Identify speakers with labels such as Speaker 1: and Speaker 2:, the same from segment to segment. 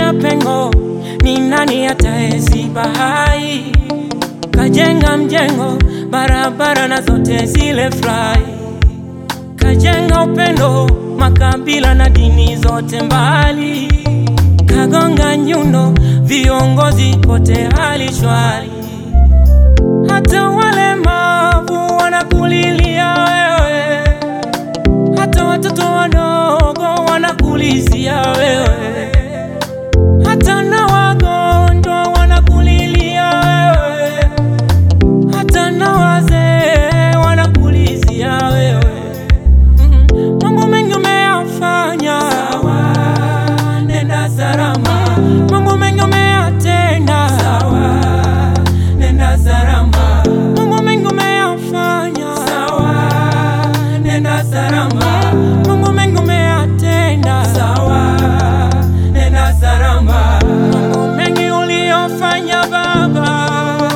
Speaker 1: kacha pengo, ni nani ataeziba hai? Kajenga mjengo, barabara na zote zile fly. Kajenga upendo, makabila na dini zote mbali. Kagonga nyundo, viongozi kote hali shwari. Hata walemavu wanakulilia wewe, hata watoto wadogo wanakulizia wewe, hata na wagonjwa wanakulilia wewe, hata na wazee wanakulizia wewe. Mm, Mambo mengi umeyafanya, sawa, nenda salama. Mambo mengi umeyatenda, sawa, nenda salama. Mambo mengi umeyafanya, sawa, nenda salama. Mambo mengi umeyatenda, sawa, nenda salama. Mambo mengi uliyofanya Baba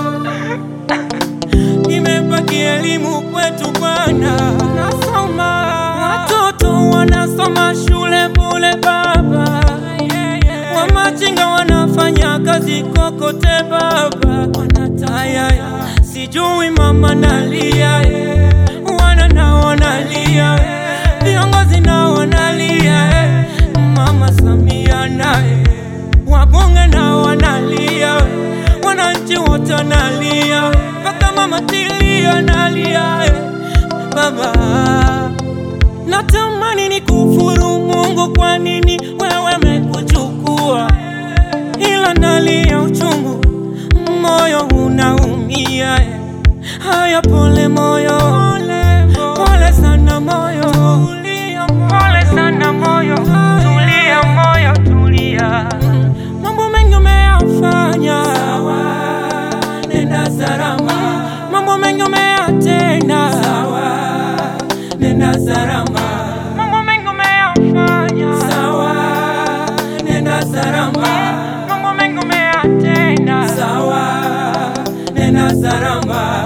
Speaker 1: imebaki elimu kwetu Bwana. Nasoma watoto wanasoma shule bule Baba, wamachinga wanafanya kazi kokote Baba, wanataya sijui mama nalia, wana na wanalia, viongozi na wanalia, mama Samia naye wabunge na wanalia, wananchi wote wanalia, mpaka mama Tilia analia. Baba, natamani ni kufuru Mungu, kwa nini wewe mekuchukua? Ila nalia uchungu, moyo unaumia. Haya, pole moyo, pole sana moyo, pole sana moyo, tulia moyo, tulia. Mambo mengi umeyafanya, sawa, nenda salama. Mambo mengi umeyatenda, sawa, nenda salama. Mambo mengi umeyafanya, sawa, nenda salama. Mambo mengi umeyatenda, sawa, nenda salama.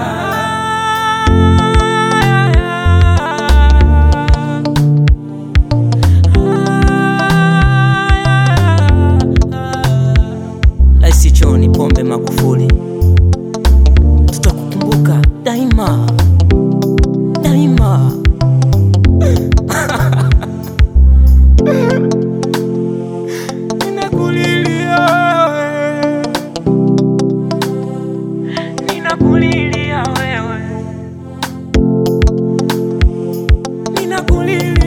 Speaker 1: Rais John Pombe Magufuli, tutakukumbuka daima daima. Ninakulilia wewe, ninakulilia wewe, ninakulilia